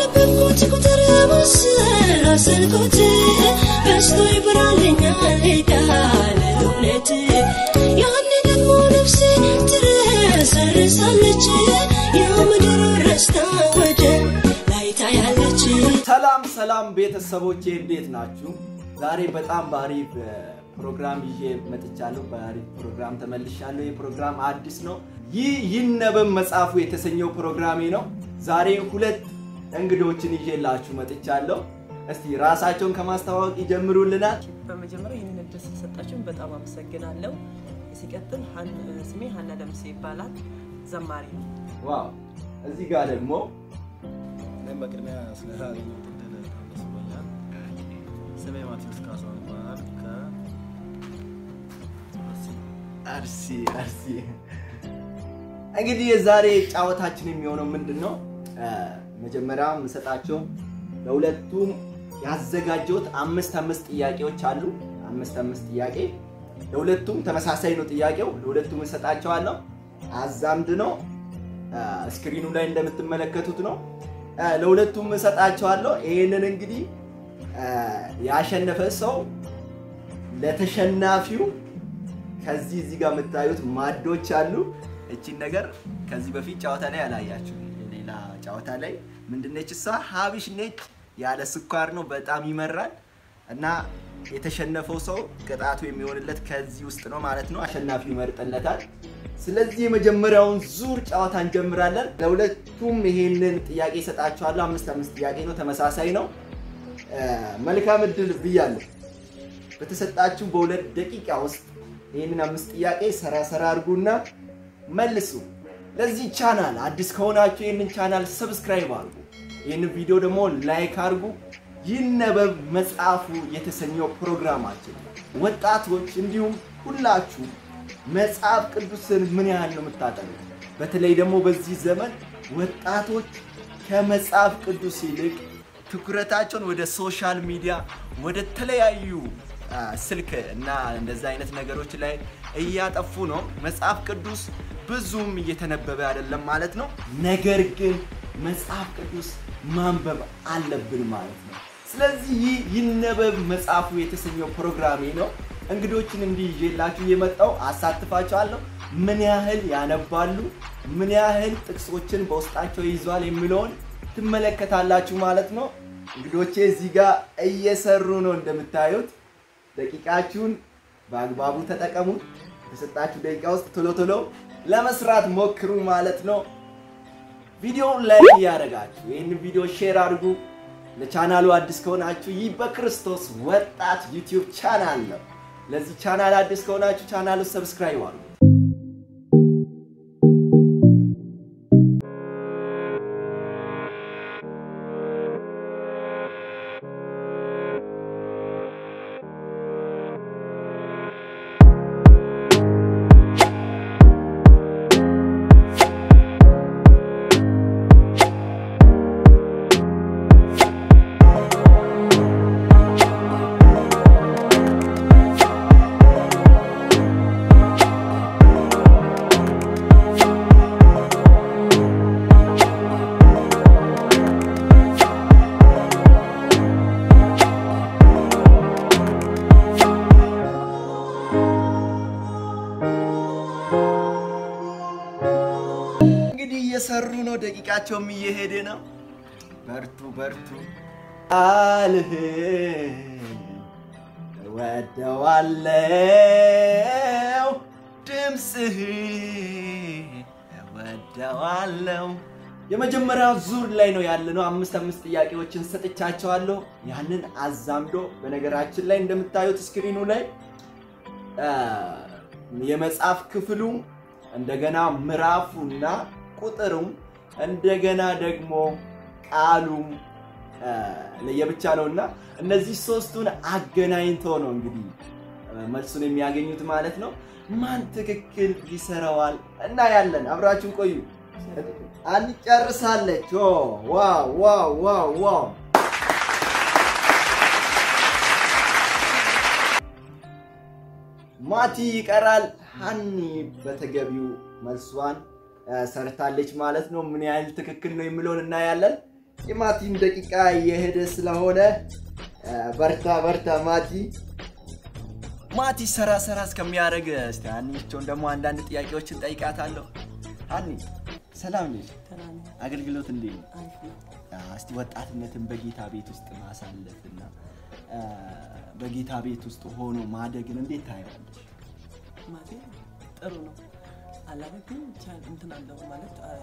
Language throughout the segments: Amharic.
ባነበብኩት ቁጥር ማሰላሰልኩት በስቶ ይብራልኛል ቃል እውነት ያኔ ደግሞ ነፍሴ ትረሰርሳለች የምድር ረስታ ወደ ላይ ታያለች ሰላም ሰላም ቤተሰቦቼ እንዴት ናችሁ? ዛሬ በጣም በአሪፍ እ, ፕሮግራም ይዤ መጥቻለሁ። በአሪፍ ፕሮግራም ተመልሻለሁ። ይህ ፕሮግራም አዲስ ነው። ይህ ይነበብ መጽሐፉ የተሰኘው ፕሮግራሜ ነው። ዛሬ ሁለት እንግዶችን ይዤላችሁ መጥቻለሁ። እስቲ ራሳቸውን ከማስተዋወቅ ይጀምሩልናል። በመጀመሪያ ይህንን እድል ስለሰጣችሁን በጣም አመሰግናለሁ። ሲቀጥል ሀን- ስሜ ሀና ደምሴ ይባላል። ዘማሪ ነው። ዋው! እዚህ ጋር ደግሞ እኔም በቅድሚያ ስለተገኘሁት እድል በጣም ደስ ብሎኛል። ስሜ ማቴዎስ ካሳሁን ይባላል። አርሲ አርሲ እንግዲህ የዛሬ ጨዋታችን የሚሆነው ምንድን ነው? እ፣ መጀመሪያ የምሰጣቸው ለሁለቱም ያዘጋጀሁት አምስት አምስት ጥያቄዎች አሉ። አምስት አምስት ጥያቄ ለሁለቱም ተመሳሳይ ነው ጥያቄው። ለሁለቱም እሰጣቸዋለሁ። አዛምድ ነው። እ፣ ስክሪኑ ላይ እንደምትመለከቱት ነው። እ፣ ለሁለቱም እሰጣቸዋለሁ። ይህንን እንግዲህ እ፣ ያሸነፈ ሰው ለተሸናፊው ከዚህ እዚህ ጋር የምታዩት ማዶች አሉ። እቺን ነገር ከዚህ በፊት ጨዋታ ላይ አላያችሁ። ሌላ ጨዋታ ላይ ምንድነች እሷ? ሀቢሽ ነች። ያለ ስኳር ነው። በጣም ይመራል እና የተሸነፈው ሰው ቅጣቱ የሚሆንለት ከዚህ ውስጥ ነው ማለት ነው። አሸናፊው ይመርጥለታል። ስለዚህ የመጀመሪያውን ዙር ጨዋታ እንጀምራለን። ለሁለቱም ይሄንን ጥያቄ ይሰጣችኋለሁ። አምስት አምስት ጥያቄ ነው፣ ተመሳሳይ ነው። እ፣ መልካም እድል ብያለሁ። በተሰጣችሁ በሁለት ደቂቃ ውስጥ ይህንን አምስት ጥያቄ ሰራ ሰራ አድርጉና መልሱ። ለዚህ ቻናል አዲስ ከሆናችሁ ይህንን ቻናል ሰብስክራይብ አድርጉ። ይህንን ቪዲዮ ደግሞ ላይክ አድርጉ። ይነበብ መጽሐፉ የተሰኘው ፕሮግራማችን ወጣቶች እንዲሁም ሁላችሁ መጽሐፍ ቅዱስን ምን ያህል ነው የምታጠኑት? በተለይ ደግሞ በዚህ ዘመን ወጣቶች ከመጽሐፍ ቅዱስ ይልቅ ትኩረታቸውን ወደ ሶሻል ሚዲያ ወደ ተለያዩ አ፣ ስልክ እና እንደዛ አይነት ነገሮች ላይ እያጠፉ ነው። መጽሐፍ ቅዱስ ብዙም እየተነበበ አይደለም ማለት ነው። ነገር ግን መጽሐፍ ቅዱስ ማንበብ አለብን ማለት ነው። ስለዚህ ይህ ይነበብ መጽሐፉ የተሰኘው ፕሮግራሜ ነው። እንግዶችን እንዲህ ይዤላችሁ የመጣው አሳትፋቸዋለሁ። ምን ያህል ያነባሉ፣ ምን ያህል ጥቅሶችን በውስጣቸው ይዟል የሚለውን ትመለከታላችሁ ማለት ነው። እንግዶቼ እዚህ ጋር እየሰሩ ነው እንደምታዩት። ደቂቃችሁን በአግባቡ ተጠቀሙ። የተሰጣችሁ ደቂቃ ውስጥ ቶሎ ቶሎ ለመስራት ሞክሩ ማለት ነው። ቪዲዮውን ላይክ እያደረጋችሁ ይህን ቪዲዮ ሼር አድርጉ። ለቻናሉ አዲስ ከሆናችሁ ይህ በክርስቶስ ወጣት ዩቲዩብ ቻናል ነው። ለዚህ ቻናል አዲስ ከሆናችሁ ቻናሉ ሰብስክራይብ አድርጉ። እንግዲህ እየሰሩ ነው። ደቂቃቸውም እየሄደ ነው። በርቱ በርቱ። ቃልህን እወደዋለው፣ ድምፅህን እወደዋለው። የመጀመሪያው ዙር ላይ ነው ያለነው። አምስት አምስት ጥያቄዎችን ሰጥቻቸዋለሁ። ያንን አዛምዶ በነገራችን ላይ እንደምታዩት ስክሪኑ ላይ አ፣ የመጽሐፍ ክፍሉ እንደገና ምዕራፉና ቁጥሩም እንደገና ደግሞ ቃሉም አ፣ ለየብቻ ነው እና እነዚህ ሶስቱን አገናኝቶ ነው እንግዲህ አ፣ መልሱን የሚያገኙት ማለት ነው። ማን ትክክል ይሰራዋል እና ያለን አብራችሁን ቆዩ። አንጨርሳለች። ኦ፣ ዋው ዋው ዋው ዋው ማቲ ይቀራል። ሀኒ በተገቢው መልሷን አ፣ ሰርታለች ማለት ነው። ምን ያህል ትክክል ነው የሚለውን እናያለን። የማቲም ደቂቃ እየሄደ ስለሆነ እ፣ በርታ በርታ ማቲ። ማቲ ሰራ ሰራ እስከሚያደርግ እስቲ ሀኒቾን ደግሞ አንዳንድ ጥያቄዎችን ጠይቃታለሁ። ሀኒ ሰላም ነሽ? ተናኒ አገልግሎት እንዴት ነው? አሪፍ ነው። እስቲ ወጣትነትን በጌታ ቤት ውስጥ ማሳለፍ እና እ፣ በጌታ ቤት ውስጥ ሆኖ ማደግን እንዴት ታየዋለሽ? ማቴ ጥሩ ነው አላለ ግን ብቻ እንትን አለው ማለት አ፣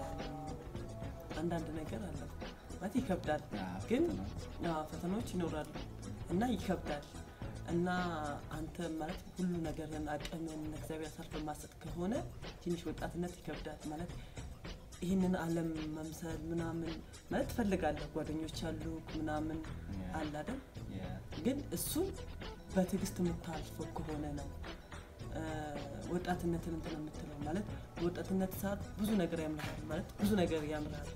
አንዳንድ ነገር አለው ማለት ይከብዳል አዎ፣ ግን ፈተናዎች። አዎ፣ ፈተናዎች ይኖራሉ እና ይከብዳል እና አንተ ማለት ሁሉ ነገርን አቅምን እግዚአብሔር አሳልፈ ማሰጥ ከሆነ ትንሽ ወጣትነት ይከብዳል ማለት ይህንን ዓለም መምሰል ምናምን ማለት ትፈልጋለህ ጓደኞች አሉ ምናምን አለ አይደል ግን እሱን በትዕግስት የምታልፈው ከሆነ ነው እ፣ ወጣትነትን እንትን የምትለው ማለት በወጣትነት ሰዓት ብዙ ነገር ያምርሃል ማለት ብዙ ነገር ያምርሃል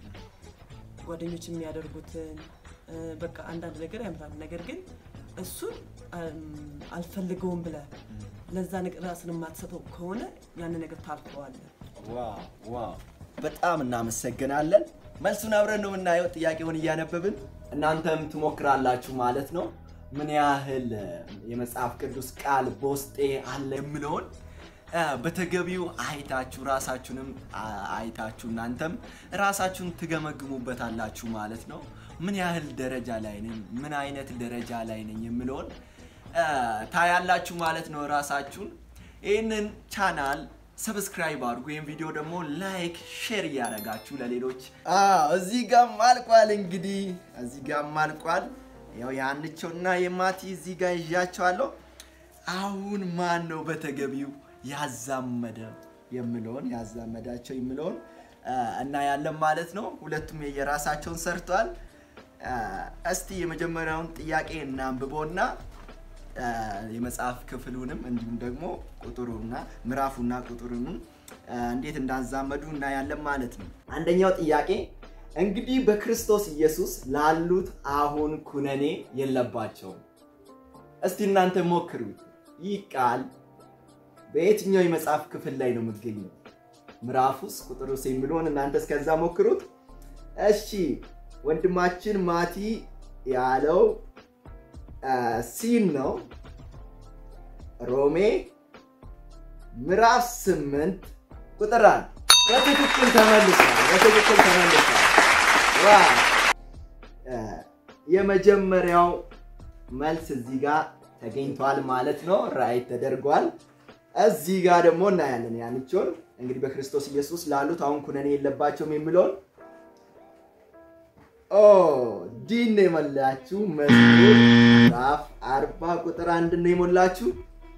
ጓደኞች የሚያደርጉትን እ፣ በቃ አንዳንድ ነገር ያምራል ነገር ግን እሱን እም፣ አልፈልገውም ብለህ ለዛ ነገር ራስን የማትሰጠው ከሆነ ያንን ነገር ታልፈዋለህ ዋው ዋው በጣም እናመሰግናለን። መልሱን አብረን ነው የምናየው፣ ጥያቄውን እያነበብን እናንተም ትሞክራላችሁ ማለት ነው። ምን ያህል እ፣ የመጽሐፍ ቅዱስ ቃል በውስጤ አለ የምለውን እ፣ በተገቢው አይታችሁ ራሳችሁንም አ- አይታችሁ እናንተም ራሳችሁን ትገመግሙበታላችሁ ማለት ነው። ምን ያህል ደረጃ ላይ ነኝ፣ ምን አይነት ደረጃ ላይ ነኝ የምለውን እ፣ ታያላችሁ ማለት ነው ራሳችሁን ይህንን ቻናል ሰብስክራይብ አድርጉ። ይህን ቪዲዮ ደግሞ ላይክ፣ ሼር እያደረጋችሁ ለሌሎች እዚህ ጋም አልቋል። እንግዲህ እዚህ ጋም አልቋል። ያው የአንቸውና የማቲ እዚህ ጋር ይዣቸዋለሁ። አሁን ማን ነው በተገቢው ያዛመደ የምለውን ያዛመዳቸው የምለውን አ፣ እናያለን ማለት ነው። ሁለቱም የየራሳቸውን ሰርተዋል። አ፣ እስቲ የመጀመሪያውን ጥያቄ እናንብቦና አ፣ የመጽሐፍ ክፍሉንም እንዲሁም ደግሞ ቁጥሩና ምዕራፉና ቁጥሩንም አ፣ እንዴት እንዳዛመዱ እናያለን ማለት ነው። አንደኛው ጥያቄ እንግዲህ በክርስቶስ ኢየሱስ ላሉት አሁን ኩነኔ የለባቸውም። እስቲ እናንተ ሞክሩት። ይህ ቃል በየትኛው የመጽሐፍ ክፍል ላይ ነው የሚገኘው? ምዕራፉስ ቁጥሩስ የሚለውን እናንተ እስከዛ ሞክሩት። እሺ ወንድማችን ማቲ ያለው አ፣ ሲን ነው። ሮሜ ምዕራፍ ስምንት ቁጥር አንድ በትክክል ተመልሷል። በትክክል ተመልሷል። ዋው! አ፣ የመጀመሪያው መልስ እዚህ ጋር ተገኝቷል ማለት ነው። ራይት ተደርጓል። እዚህ ጋር ደግሞ እናያለን ያንቸውን እንግዲህ በክርስቶስ ኢየሱስ ላሉት አሁን ኩነኔ የለባቸውም የሚለውን ኦ ዲን ነው የሞላችሁ። መዝሙር ምዕራፍ አርባ ቁጥር አንድ ነው የሞላችሁ።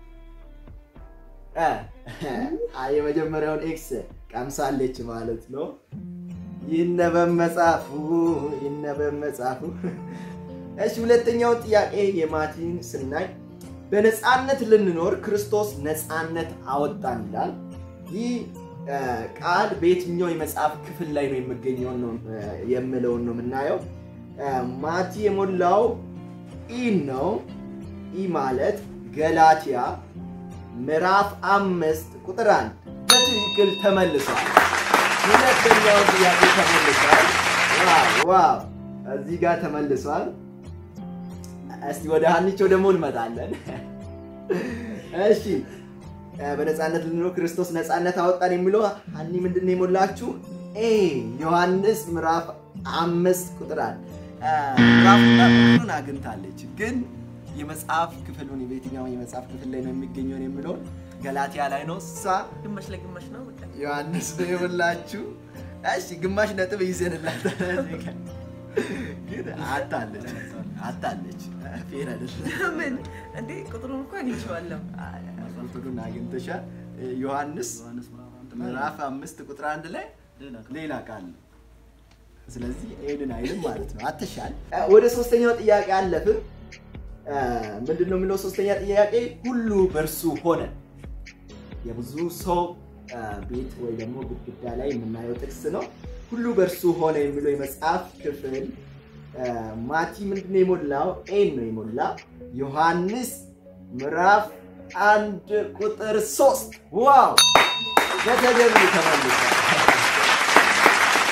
እ፣ አ፣ የመጀመሪያውን ኤክስ ቀምሳለች ማለት ነው። ይነበብ መጽሐፉ ይነበብ መጽሐፉ። እሺ ሁለተኛውን ጥያቄ የማቲን ስናይ በነፃነት ልንኖር ክርስቶስ ነፃነት አወጣን ይላል። ይህ እ፣ ቃል በየትኛው የመጽሐፍ ክፍል ላይ ነው የሚገኘው ነው እ፣ የምለውን ነው የምናየው። እ፣ ማቲ የሞላው ኢ ነው። ኢ ማለት ገላትያ ምዕራፍ አምስት ቁጥር አንድ በትክክል ተመልሷል። ሁለተኛው ጥያቄ ተመልሷል። ዋው ዋው! እዚህ ጋር ተመልሷል። እስቲ ወደ ሀኒቾ ደግሞ እንመጣለን። እሺ እ፣ በነፃነት ልንኖር ክርስቶስ ነፃነት አወጣን የሚለው ሀኒ ምንድን ነው የሞላችሁ? ኤ ዮሐንስ ምዕራፍ አምስት ቁጥር አንድ እ፣ ምዕራፉና ቁጥሩን አግኝታለች ግን የመጽሐፍ ክፍሉን በየትኛው የመጽሐፍ ክፍል ላይ ነው የሚገኘውን የሚለውን ገላትያ ላይ ነው እሷ ግማሽ ለግማሽ ነው በቃ ዮሐንስ ነው የሞላችሁ። እሺ ግማሽ ነጥብ ይዘንላታል። ግን አታለች አታለች ፌር አይደለም። ምን እንዴ ቁጥሩን እኮ አግኝቼዋለሁ ቁጥሩን አግኝተሻል። ዮሐንስ ዮሐንስ ምዕራፍ አንድ ላይ ምዕራፍ አምስት ቁጥር አንድ ላይ ሌላ ቃል። ሌላ ቃል ነው። ስለዚህ ኤድን አይልም ማለት ነው። አትሻል። ወደ ሶስተኛው ጥያቄ አለፍን። ምንድን ነው የሚለው ሶስተኛ ጥያቄ? ሁሉ በእርሱ ሆነ። የብዙ ሰው አ፣ ቤት ወይ ደግሞ ግድግዳ ላይ የምናየው ጥቅስ ነው። ሁሉ በእርሱ ሆነ የሚለው የመጽሐፍ ክፍል አ፣ ማቲ ምንድን ነው የሞላው? ኤን ነው የሞላ። ዮሐንስ ምዕራፍ አንድ ቁጥር ሶስት ዋው በተገቢ ተመልሷል።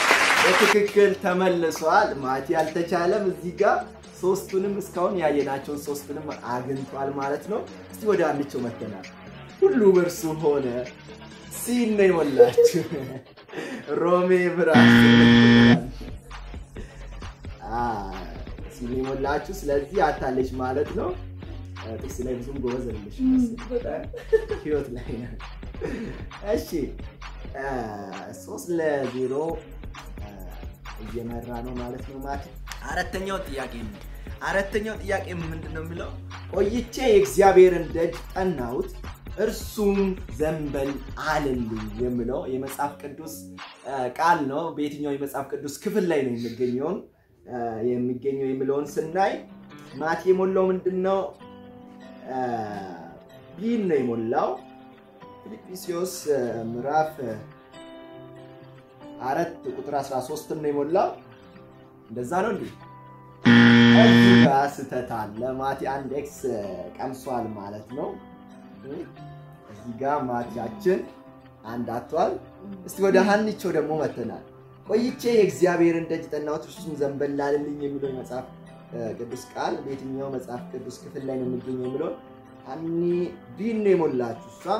በትክክል ተመልሷል። ማቲ አልተቻለም። እዚህ ጋር ሶስቱንም እስካሁን ያየናቸውን ሶስቱንም አግኝቷል ማለት ነው። እስቲ ወደ አንቸው መተናል። ሁሉ በእርሱ ሆነ ሲል ነው የሞላችሁ ሮሜ ብራስ ሲል ነው የሞላችሁ። ስለዚህ አታለች ማለት ነው። ጥቅስ ላይ ብዙም ጎበዝ አይደለሽም መሰለኝ። ህይወት ላይ ነው። እሺ ሶስት ለዜሮ እየመራ ነው ማለት ነው ማቲ። አራተኛው ጥያቄ ነው። አራተኛው ጥያቄ ምንድን ነው የሚለው? ቆይቼ የእግዚአብሔርን ደጅ ጠናሁት እርሱም ዘንበል አለልኝ የሚለው የመጽሐፍ ቅዱስ ቃል ነው። በየትኛው የመጽሐፍ ቅዱስ ክፍል ላይ ነው የሚገኘውን የሚገኘው የሚለውን ስናይ ማቲ የሞላው ምንድን ነው? ቢን ነው የሞላው ፊልጵስዩስ ምዕራፍ አራት ቁጥር 13 ነው የሞላው። እንደዛ ነው እንዴ? እዚህ ጋር ስህተት አለ። ማቲ አንድ ኤክስ ቀምሷል ማለት ነው። እዚህ ጋር ማቲያችን አንድ አቷል። እስቲ ወደ ሀኒቾ ደግሞ መተናል። ቆይቼ የእግዚአብሔርን ደጅ ጠናሁት እርሱም ዘንበል አለልኝ የሚለው የመጽሐፍ ቅዱስ ቃል በየትኛው መጽሐፍ ቅዱስ ክፍል ላይ ነው የሚገኘው የሚለው ሀኒ ቢን ነው የሞላችሁ እሷ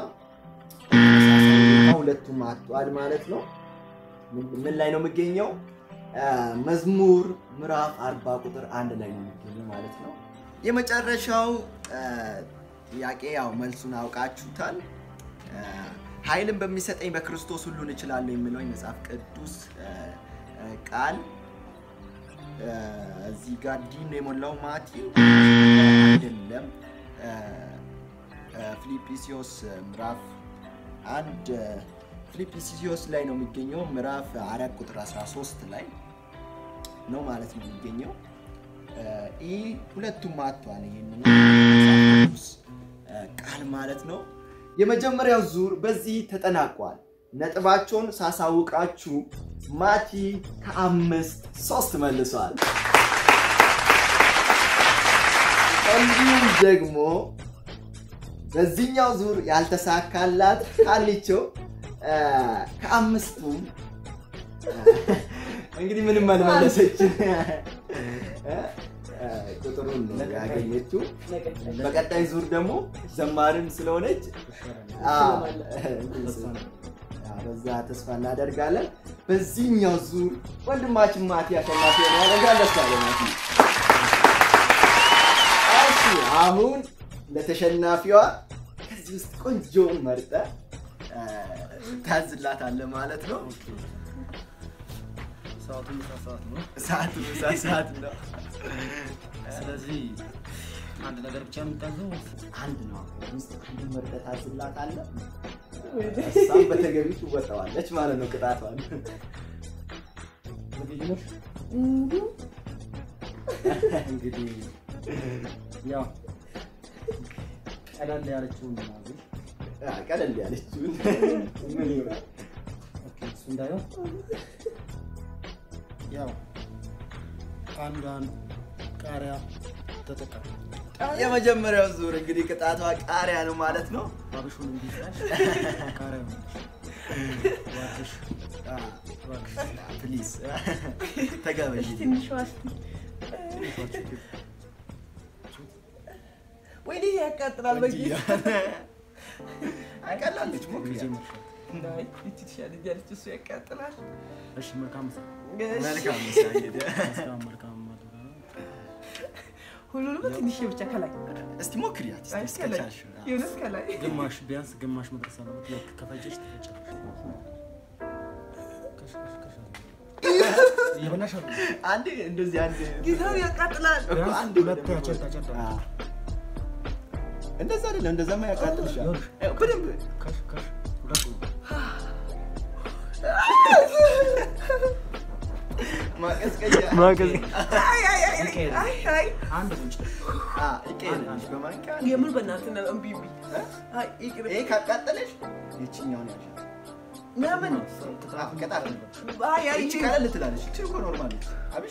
ሁለቱም አጥቷል ማለት ነው። ምን ላይ ነው የሚገኘው? መዝሙር ምዕራፍ አርባ ቁጥር አንድ ላይ ነው የሚገኘው ማለት ነው። የመጨረሻው ጥያቄ ያው መልሱን አውቃችሁታል። ኃይልን በሚሰጠኝ በክርስቶስ ሁሉን እችላለሁ የሚለው የመጽሐፍ ቅዱስ ቃል እዚህ ጋር ዲ ነው የሞላው ማቲ አይደለም። ፊልጵስዩስ ምዕራፍ አንድ ፊልጵስዩስ ላይ ነው የሚገኘው ምዕራፍ አራት ቁጥር 13 ላይ ነው ማለት ነው የሚገኘው። ይህ ሁለቱም አጥቷል። ይህንን ቅዱስ ቃል ማለት ነው። የመጀመሪያው ዙር በዚህ ተጠናቋል። ነጥባቸውን ሳሳውቃችሁ ማቲ ከአምስት ሶስት መልሷል። እንዲሁም ደግሞ በዚህኛው ዙር ያልተሳካላት ካሊቸው ከአምስቱም እንግዲህ ምንም አልመለሰችም። ቁጥሩን ነው ያገኘችው። በቀጣይ ዙር ደግሞ ዘማሪም ስለሆነች በዛ ተስፋ እናደርጋለን። በዚህኛው ዙር ወንድማችን ማቲ አሸናፊ ሆነ ያደርጋል። ደስ ያለ ማቲ። እሺ አሁን ለተሸናፊዋ ከዚህ ውስጥ ቆንጆውን መርጠ ታዝላታለህ ማለት ነው። ሰዓቱ ምሳ ሰዓት ነው። ሰዓት ምሳ ሰዓት ነው። ስለዚህ አንድ ነገር ብቻ ነው የምታዘው። አንድ ነው ውስጥ አንድ መርጠህ ታዝላታለህ። እሷም በተገቢ ትወጣዋለች ማለት ነው ቅጣቷን። ዝግጁ ነሽ? እንግዲህ ያው ቀለል ያለችውን ማዘዝ አ፣ ቀለል ያለችውን ምን ይሆናል? ኦኬ፣ እሱ እንዳይሆን ያው አንዷን ቃሪያ ተጠቀም። የመጀመሪያው ዙር እንግዲህ ቅጣቷ ቃሪያ ነው ማለት ነው። ባብሹን እንዲስራሽ ቃሪያ ነው። እባክሽ አ፣ እባክሽ ፕሊዝ ተጋበዥ። ትንሿ እስኪ ወይኔ ያቃጥላል። በጌታ ቀላለች ሞክሪ። ጊዜ መርሻት። አይ ይቺ ትሻለኛለች፣ እሱ ያቃጥላል። እሺ መልካም ምሳ። መልካም ምሳ እንግዲህ። እስካሁን መልካም ማድረግ ነው። ሁሉንም ትንሽ ብቻ ከላይ እስቲ ሞክሪያት እስቲ አይ እስከ ከላይ ቻልሽ። የሆነስ ከላይ ግማሽ ቢያንስ ግማሽ መድረስ አለበት። ልክ ከፈጀሽ ትፈጫለሽ። ከሽ ከሽ ከሽ እየበላሽ አሉ። አንዴ እንደዚህ አንድ ጌታው ያቃጥላል። እኮ ቢያንስ አንድ ሁለት ያጨጣ ጨጣ አ፣ እንደዛ አይደለም፣ እንደዛማ ያቃጥልሻል። ይኸውልሽ። ያው በደንብ ከሽ ከሽ ሁለት ነው። ማቀዝቀዣ አይ አይ አይ ይቀየር። አይ አይ አንድ ጉንጭ አ፣ ይቀየርልሽ በማንኪያ የምር በእናትህ ነው እምቢ እምቢ። አይ ይቅር። ይሄ ካቃጠለሽ ይችኛውን ያልሻል። ለምን አ፣ ቅጣት አይ አይ ይቺ ቀለል ትላለች። ይቺ እኮ ኖርማል ነች። አብሽ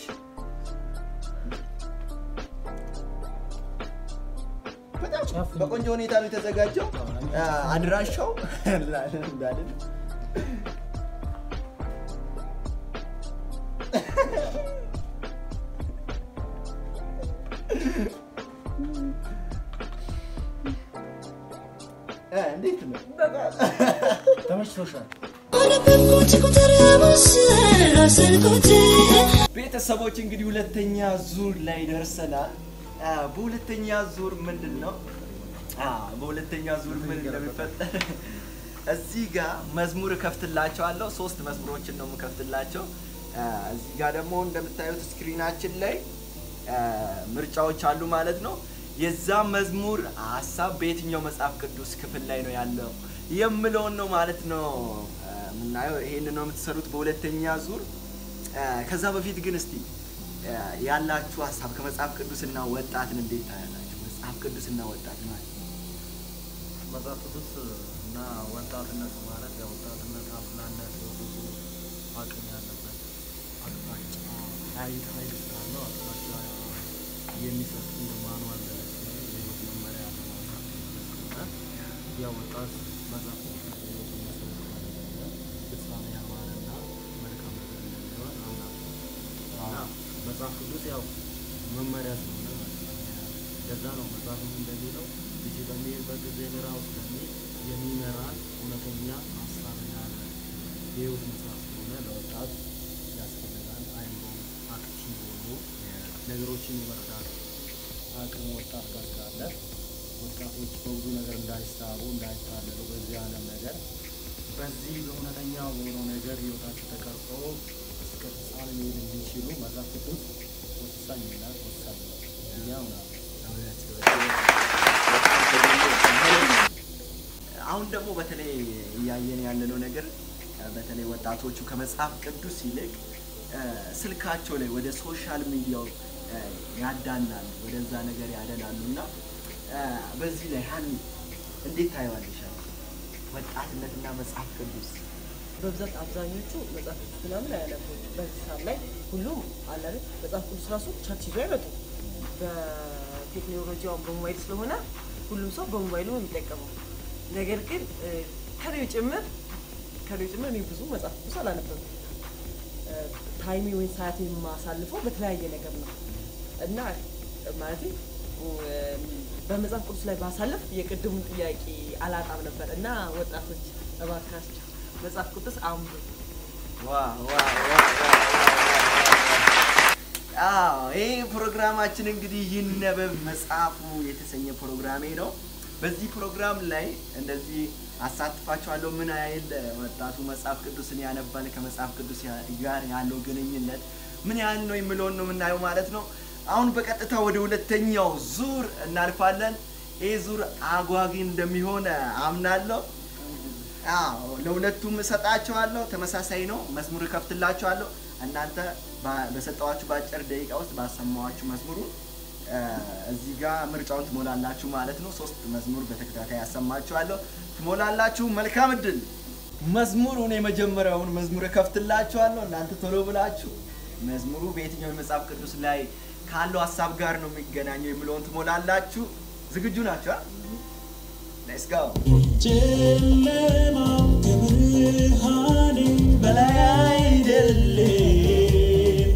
በጣም ጫፍ በቆንጆ ሁኔታ ነው የተዘጋጀው። አ፣ አድራሻው እንዳልን እ፣ እንዴት ነው? ተመችቶሻል? አነበብኩት ቁጥር አስር አሰርኩት ቤተሰቦች እንግዲህ ሁለተኛ ዙር ላይ ደርሰናል። አ፣ በሁለተኛ ዙር ምንድን ነው አ፣ በሁለተኛ ዙር ምን እንደሚፈጠር እዚህ ጋር መዝሙር እከፍትላቸዋለሁ። ሶስት መዝሙሮችን ነው የምከፍትላቸው። አ፣ እዚህ ጋር ደግሞ እንደምታዩት ስክሪናችን ላይ አ፣ ምርጫዎች አሉ ማለት ነው። የዛ መዝሙር ሀሳብ በየትኛው መጽሐፍ ቅዱስ ክፍል ላይ ነው ያለው የምለውን ነው ማለት ነው አ፣ የምናየው። ይሄንን ነው የምትሰሩት በሁለተኛ ዙር አ፣ ከዛ በፊት ግን እስቲ አ፣ ያላችሁ ሀሳብ ከመጽሐፍ ቅዱስና ወጣትን እንዴት ታያላችሁ? መጽሐፍ ቅዱስና ወጣት ማለት መጽሐፍ ቅዱስ እና ወጣትነት ማለት ያው ወጣትነት አፍላነት ብዙ አቅም ያለበት አቅጣጫ ኃይል ኃይል ስላለው አቅጣጫ የሚሰጥ እንደ ማንዋል የህይወት መመሪያ ያለ መጽሐፍ ስለሆነ ያው ወጣት መጽሐፍ ቅዱስ የህይወት መሰረት ያደረገ ፍጻሜ ያማረና መልካም ነገር እንደሚሆን አምናለሁ። እና መጽሐፍ ቅዱስ ያው መመሪያ ስለሆነ ማለት ነው። ለዛ ነው መጽሐፍም እንደሚለው ልጅ በሚሄድበት ጊዜ ምራ ውስጥ ለሚሄድ የሚመራን እውነተኛ ሀሳብ ያለ የህይወት መጽሐፍ ስለሆነ ለወጣት ያስፈልጋል። አይምሮ አክቲቭ ሆኖ ነገሮችን የመርዳት አቅም ወጣት ጋር ካለ ወጣቶች በብዙ ነገር እንዳይሳቡ እንዳይታለሉ በዚህ ዓለም ነገር በዚህ በእውነተኛ በሆነው ነገር ህይወታቸው ተቀርጾ እስከ ፍጻሜ መሄድ እንዲችሉ መጽሐፍ ቅዱስ ወሳኝነት ወሳኝ ነው ብዬ አምናለሁ። አሁን ደግሞ በተለይ እያየን ያለነው ነገር እ፣ በተለይ ወጣቶቹ ከመጽሐፍ ቅዱስ ይልቅ እ፣ ስልካቸው ላይ ወደ ሶሻል ሚዲያው እ፣ ያዳላሉ፣ ወደዛ ነገር ያደላሉ እና እ፣ በዚህ ላይ ሀኒ እንዴት ታየዋለሽ? አሁን ወጣትነትና መጽሐፍ ቅዱስ በብዛት አብዛኞቹ መጽሐፍ ቅዱስ ምናምን አያነቡም። በዚህ ሰዓት ላይ ሁሉም አለ አይደል መጽሐፍ ቅዱስ ራሱ ቸርች ይዞ አይመጡም። በቴክኖሎጂ አሁን በሞባይል ስለሆነ ሁሉም ሰው በሞባይሉ ነው የሚጠቀመው። ነገር ግን እ፣ ከኔው ጭምር ከኔው ጭምር እኔ ብዙ መጽሐፍ ቅዱስ አላነበብም። እ፣ ታይሚ ወይም ሰዓት የማሳልፈው በተለያየ ነገር ነው እና ማለት በመጽሐፍ ቅዱስ ላይ ባሳልፍ የቅድሙን ጥያቄ አላጣም ነበር እና ወጣቶች እባካችሁ መጽሐፍ ቅዱስ አንብቡ። ዋ ዋ ዋ ዋ ዋ ዋ። አዎ ይህ ፕሮግራማችን እንግዲህ ይነበብ መጽሐፉ የተሰኘ ፕሮግራሜ ነው። በዚህ ፕሮግራም ላይ እንደዚህ አሳትፋችኋለሁ። ምን ያህል ወጣቱ መጽሐፍ ቅዱስን ያነባል፣ ከመጽሐፍ ቅዱስ ያ- ጋር ያለው ግንኙነት ምን ያህል ነው የሚለውን ነው የምናየው ማለት ነው። አሁን በቀጥታ ወደ ሁለተኛው ዙር እናልፋለን። ይህ ዙር አጓጊ እንደሚሆን አምናለሁ። አዎ ለሁለቱም እሰጣቸዋለሁ። ተመሳሳይ ነው። መዝሙር እከፍትላቸዋለሁ። እናንተ ባ- በሰጠዋችሁ በአጭር ደቂቃ ውስጥ ባሰማዋችሁ መዝሙሩ እ፣ እዚህ ጋር ምርጫውን ትሞላላችሁ ማለት ነው። ሶስት መዝሙር በተከታታይ ያሰማችኋለሁ። ትሞላላችሁ። መልካም እድል። መዝሙሩን የመጀመሪያውን መዝሙር እከፍትላችኋለሁ። እናንተ ቶሎ ብላችሁ መዝሙሩ በየትኛው የመጽሐፍ ቅዱስ ላይ ካለው ሀሳብ ጋር ነው የሚገናኘው የሚለውን ትሞላላችሁ። ዝግጁ ናቸው? ሌትስ ጎ ጨለማው ከብርሃኔ በላይ አይደለም፣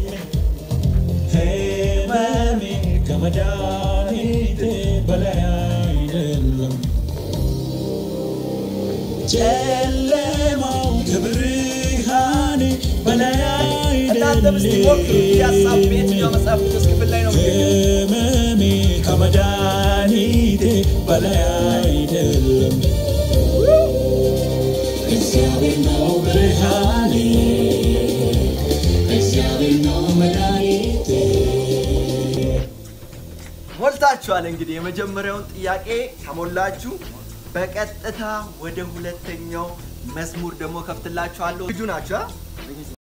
ሕመሜ ከመድኃኒቴ በላይ አይደለም። ጨለማው ከብርሃኔ በላይ እናንተ ምስቲ ሞክሩ። ይህ ሀሳብ በየትኛው መጽሐፍ ቅዱስ ክፍል ላይ ነው የሚገኘው? ሕመሜ ከመድኃኒቴ በላይ አይደለም። እግዚአብሔር ነው ብርሃኔ፣ እግዚአብሔር ነው መድኃኒቴ። ሞልታችኋል። እንግዲህ የመጀመሪያውን ጥያቄ ከሞላችሁ በቀጥታ ወደ ሁለተኛው መዝሙር ደግሞ ከፍትላችኋለሁ። ልጁ ናቸው።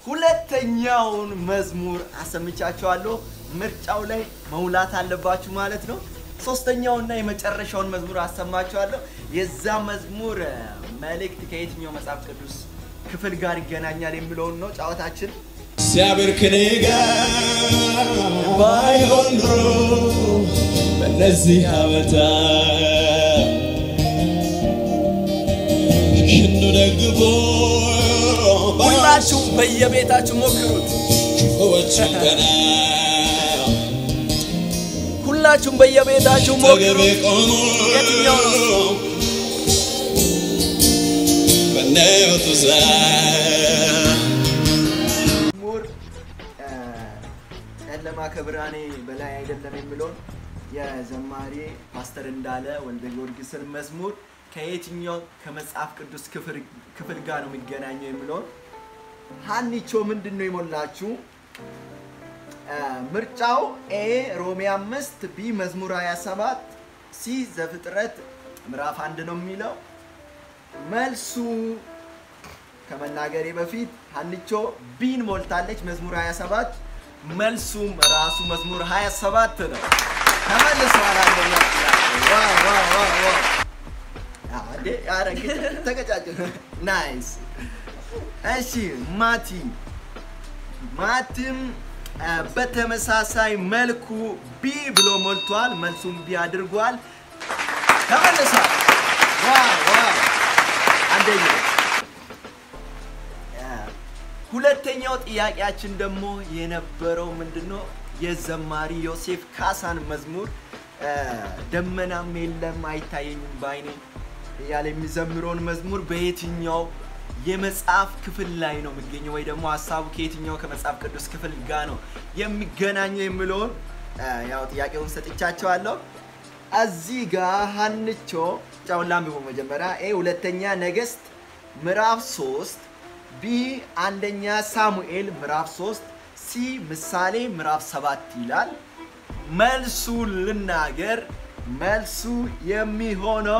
ሁለተኛውን መዝሙር አሰምቻችኋለሁ። ምርጫው ላይ መውላት አለባችሁ ማለት ነው። ሶስተኛውና የመጨረሻውን መዝሙር አሰማችኋለሁ። የዛ መዝሙር እ፣ መልእክት ከየትኛው መጽሐፍ ቅዱስ ክፍል ጋር ይገናኛል የሚለውን ነው ጨዋታችን። እግዚአብሔር ከኔ ጋር ባይሆን ኖሮ በእነዚህ ዓመታት ሽኑ ደግፎ ሁላችሁም በየቤታችሁ ሞክሩት። ክፉዎችን ቀና ሁላችሁም በየቤታችሁ ተገቤ ሞክሩት። ቆሞ የትኛው ነው? በነቱ ዛር መዝሙር እ፣ ጨለማ ከብርሃኔ በላይ አይደለም የሚለውን የዘማሪ ፓስተር እንዳለ ወልደ ጊዮርጊስን መዝሙር ከየትኛው ከመጽሐፍ ቅዱስ ክፍል ክፍል ጋር ነው የሚገናኘው የሚለውን ሀኒቾ ምንድን ነው የሞላችሁ? እ፣ ምርጫው ኤ ሮሜ አምስት ቢ መዝሙር 27 ሲ ዘፍጥረት ምዕራፍ አንድ ነው የሚለው መልሱ ከመናገሬ በፊት ሀንቾ ቢን ሞልታለች። መዝሙር 27 መልሱም ራሱ መዝሙር 27 ነው። ተመልሷል። አንደኛ ጥያቄ። ዋው ዋው ዋው ዋው! አዎ፣ እንዴ! ኧረ ግጭ- ተገጫጭ። ናይስ። እሺ ማቲ ማቲም አ፣ በተመሳሳይ መልኩ ቢ ብሎ ሞልቷል። መልሱም ቢ አድርጓል። ተመልሷል። ዋው ዋው! አንደኛ ሁለተኛው ጥያቄያችን ደግሞ የነበረው ምንድነው? የዘማሪ ዮሴፍ ካሳን መዝሙር አ፣ ደመናም የለም አይታየኝም በአይኔ እያለ የሚዘምረውን መዝሙር በየትኛው የመጽሐፍ ክፍል ላይ ነው የሚገኘው ወይ ደግሞ ሀሳቡ ከየትኛው ከመጽሐፍ ቅዱስ ክፍል ጋር ነው የሚገናኘው የሚለውን አ፣ ያው ጥያቄውን ሰጥቻቸዋለሁ። እዚህ ጋር ሀንቾ ጫውን ላንብቦ መጀመሪያ ኤ ሁለተኛ ነገስት ምዕራፍ 3 ቢ አንደኛ ሳሙኤል ምዕራፍ 3 ሲ ምሳሌ ምዕራፍ 7 ይላል። መልሱ ልናገር። መልሱ የሚሆነው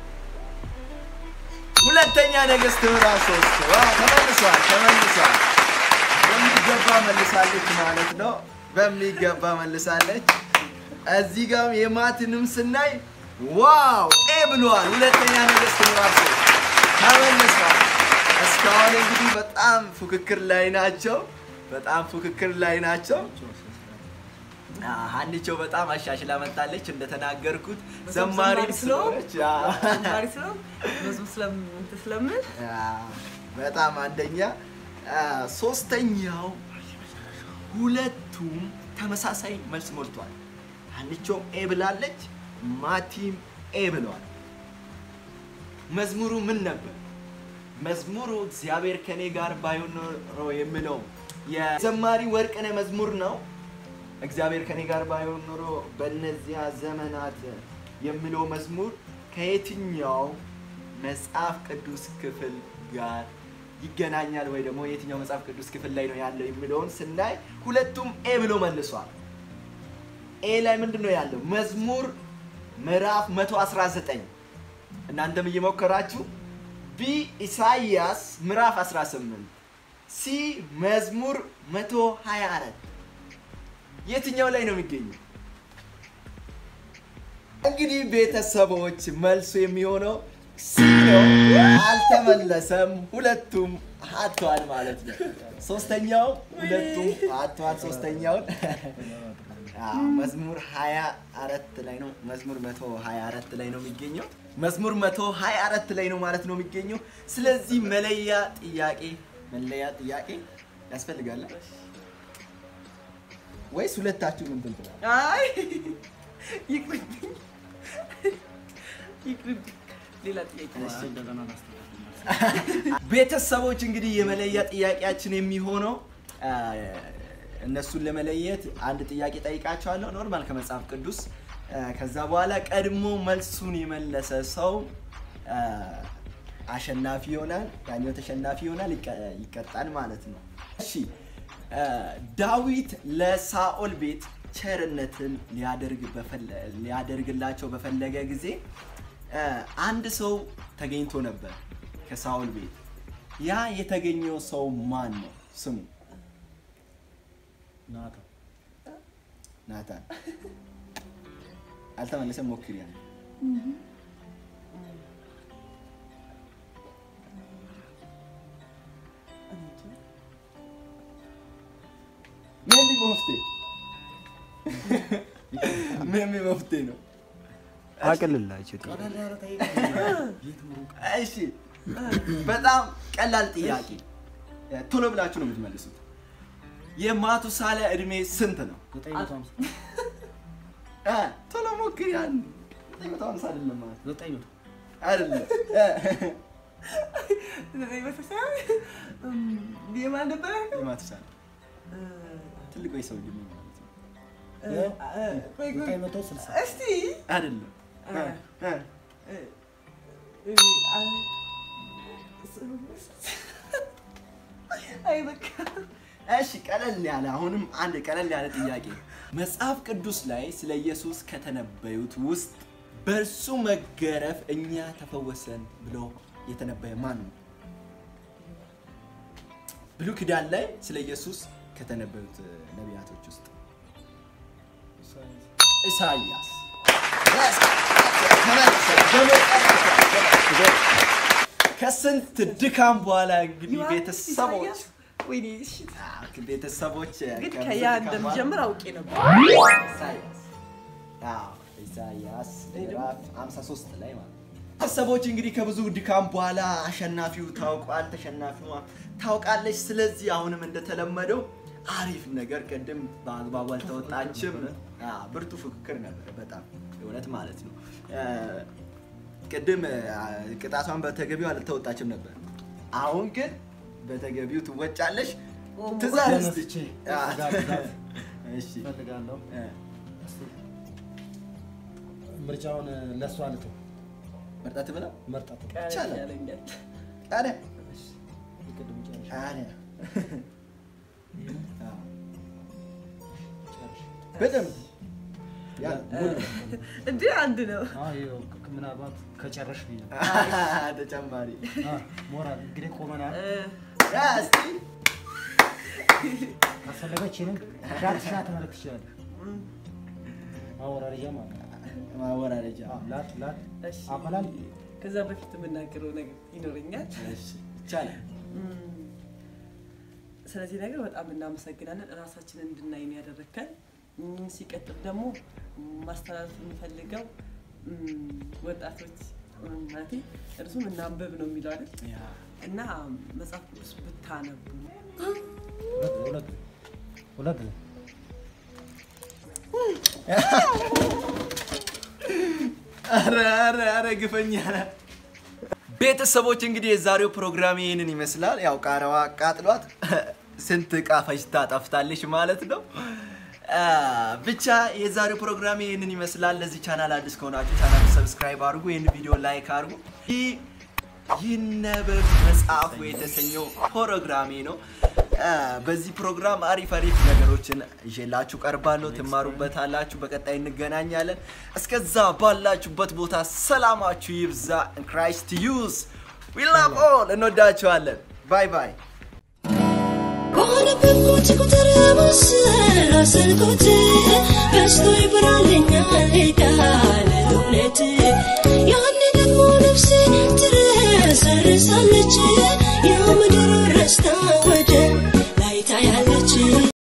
ሁለተኛ ነገስት ምዕራፍ 3 ዋው! ተመልሷል ተመልሷል። በሚገባ መልሳለች ማለት ነው። በሚገባ መልሳለች። እዚህ ጋር የማትንም ስናይ ዋው ኤ ብለዋል። ሁለተኛ ነገስት ምዕራፍ 3 ተመልሷል። እስካሁን እንግዲህ በጣም ፉክክር ላይ ናቸው። በጣም ፉክክር ላይ ናቸው። አ፣ ሀኒቾ በጣም አሻሽላ መጣለች እንደተናገርኩት ዘማሪ ዘማሪ ስለሆንኩ? ስለሆነች አ፣ ዘማሪ ስለው መዝሙር ስለም- እንትን ስለምል አ፣ በጣም አንደኛ አ፣ ሶስተኛው ሁለቱም ተመሳሳይ መልስ ሞልቷል። ሀኒቾም ኤ ብላለች፣ ማቲም ኤ ብለዋል። መዝሙሩ ምን ነበር? መዝሙሩ እግዚአብሔር ከኔ ጋር ባይሆን ኖሮ የሚለው የዘማሪ ወርቅነህ መዝሙር ነው። እግዚአብሔር ከኔ ጋር ባይሆን ኖሮ በእነዚያ ዘመናት የሚለው መዝሙር ከየትኛው መጽሐፍ ቅዱስ ክፍል ጋር ይገናኛል ወይ ደግሞ የትኛው መጽሐፍ ቅዱስ ክፍል ላይ ነው ያለው የሚለውን ስናይ ሁለቱም ኤ ብሎ መልሷል። ኤ ላይ ምንድን ነው ያለው? መዝሙር ምዕራፍ 119 እናንተም እየሞከራችሁ ቢ ኢሳይያስ ምዕራፍ 18 ሲ መዝሙር 124 የትኛው ላይ ነው የሚገኘው? እንግዲህ ቤተሰቦች መልሱ የሚሆነው ሲ ነው። አልተመለሰም። ሁለቱም አጥተዋል ማለት ነው። ሶስተኛው ሁለቱም አጥተዋል። ሶስተኛውን አዎ፣ መዝሙር 24 ላይ ነው። መዝሙር 124 ላይ ነው የሚገኘው። መዝሙር 124 ላይ ነው ማለት ነው የሚገኘው። ስለዚህ መለያ ጥያቄ መለያ ጥያቄ ያስፈልጋል ወይስ ሁለታችሁም እንትን ትላለህ? አይ ይቅርብኝ ይቅርብኝ። ሌላ ጥያቄ እሺ። እንደገና ላስተካክል። ቤተሰቦች እንግዲህ የመለያ ጥያቄያችን የሚሆነው አ፣ እነሱን ለመለየት አንድ ጥያቄ ጠይቃቸዋለሁ፣ ኖርማል ከመጽሐፍ ቅዱስ። አ፣ ከዛ በኋላ ቀድሞ መልሱን የመለሰ ሰው አ፣ አሸናፊ ይሆናል፣ ያኛው ተሸናፊ ይሆናል፣ ይቀ- ይቀጣል ማለት ነው። እሺ አ፣ ዳዊት ለሳኦል ቤት ቸርነትን ሊያደርግ በፈለ- ሊያደርግላቸው በፈለገ ጊዜ አ፣ አንድ ሰው ተገኝቶ ነበር ከሳኦል ቤት። ያ የተገኘው ሰው ማን ነው? ስሙ ናታ ናታን አልተመለሰም። ሞክሪ ያለ ሜቢ መፍትሄ ሜቢ መፍትሄ ነው። አቅልላቸው ቀለል ያለ ጠይቅ። የት ሩቅ እሺ በጣም ቀላል ጥያቄ ቶሎ ብላችሁ ነው የምትመልሱት። የማቱሳላ እድሜ ስንት ነው? ዘጠኝ መቶ ሃምሳ እ፣ ቶሎ ሞክሪ። ያን ዘጠኝ መቶ ሃምሳ አይደለም ማለት ዘጠኝ መቶ አይደለም። የማን ነበረ? የማቱሳላ ትልቁ የሰው እድሜ ማለት ነው። ቆይ ቆይ ዘጠኝ መቶ ስልሳ እስቲ አይደለም። እ፣ እ፣ አይ በቃ እሺ ቀለል ያለ አሁንም አንድ ቀለል ያለ ጥያቄ መጽሐፍ ቅዱስ ላይ ስለ ኢየሱስ ከተነበዩት ውስጥ በእርሱ መገረፍ እኛ ተፈወሰን ብሎ የተነበየ ማን ነው? ብሉይ ኪዳን ላይ ስለ ኢየሱስ ከተነበዩት እ, ነቢያቶች ውስጥ ኢሳይያስ። ከስንት ድካም በኋላ እንግዲህ ቤተሰቦች ወይኔ እሺ አዎ፣ ቤተሰቦች ግን ከብዙ ከያ ድካም እንደምጀምር አውቄ ነበር። ኢሳያስ አዎ፣ ኢሳያስ ምዕራፍ 53 ላይ ማለት ነው። ቤተሰቦች እንግዲህ ከብዙ ድካም በኋላ አሸናፊው ታውቋል፣ ተሸናፊዋ ታውቃለች። ስለዚህ አሁንም እንደተለመደው አሪፍ ነገር ቅድም በአግባቡ አልተወጣችም። አዎ፣ ብርቱ ፉክክር ነበረ በጣም እውነት ማለት ነው። እ፣ ቅድም እ፣ ቅጣቷን በተገቢው አልተወጣችም ነበር። አሁን ግን በተገቢው ትወጫለሽ። ትእዛዝ እስቲ። ተነስቼ አዎ። ጋር ጋር እሺ እፈልጋለሁ። እ፣ እስቲ ምርጫውን ለእሷ ልተው። መርጣት ብላ መርጣት ይቻላል። ያለኛል። ቃሪያ የቅድሙ ጨርሽ ቃሪያ አዎ፣ ጨርሽ። በደንብ ያ ሙሉ እንዴ አንድ ነው። አዎ፣ ይኸው ምናልባት ከጨረሽ ብዬ ነው። ተጨማሪ አዎ፣ ሞራል እንግዲህ ቆመናል። እ፣ ያ እስቲ ካስፈለገች ይህንን ሻት ሻት ማለት ትችላለህ። ማወራረጃ ማለት ነው። ማወራረጃ አዎ፣ ላት ላት እሺ። አበላል ከዛ በፊት የምናገረው ነገር ይኖረኛል። እሺ ይቻላል። እም፣ ስለዚህ ነገር በጣም እናመሰግናለን። እራሳችንን እንድናይ ነው ያደረግከን። እም፣ ሲቀጥል ደግሞ ማስተላለፍ የምፈልገው እም፣ ወጣቶች እም፣ ማለቴ እርሱም እናንብብ ነው የሚለው አይደል ያ እና መጽሐፍ ቅዱስ ብታነቡ ሁለት ሁለት ሁለት ጊዜ ኧረ ኧረ ኧረ ግፈኛ ነህ። ቤተሰቦች እንግዲህ የዛሬው ፕሮግራም ይህንን ይመስላል። ያው ቃረዋ አቃጥሏት ስንት እቃ ፈጅታ ጠፍታለች ማለት ነው። አ፣ ብቻ የዛሬው ፕሮግራም ይህንን ይመስላል። ለዚህ ቻናል አዲስ ከሆናችሁ ቻናል ሰብስክራይብ አድርጉ፣ ይህን ቪዲዮ ላይክ አድርጉ። ይህ ይነበብ መጽሐፉ የተሰኘው ፕሮግራሜ ነው። አ፣ በዚህ ፕሮግራም አሪፍ አሪፍ ነገሮችን ይዤላችሁ ቀርባለሁ። ትማሩበታላችሁ። በቀጣይ እንገናኛለን። እስከዛ ባላችሁበት ቦታ ሰላማችሁ ይብዛ። ክራይስት ዩዝ ዊ ላቭ ኦል እንወዳችኋለን። ባይ ባይ። በሆነበት ቁጭ ቁጥር ያበስራ ስልኩት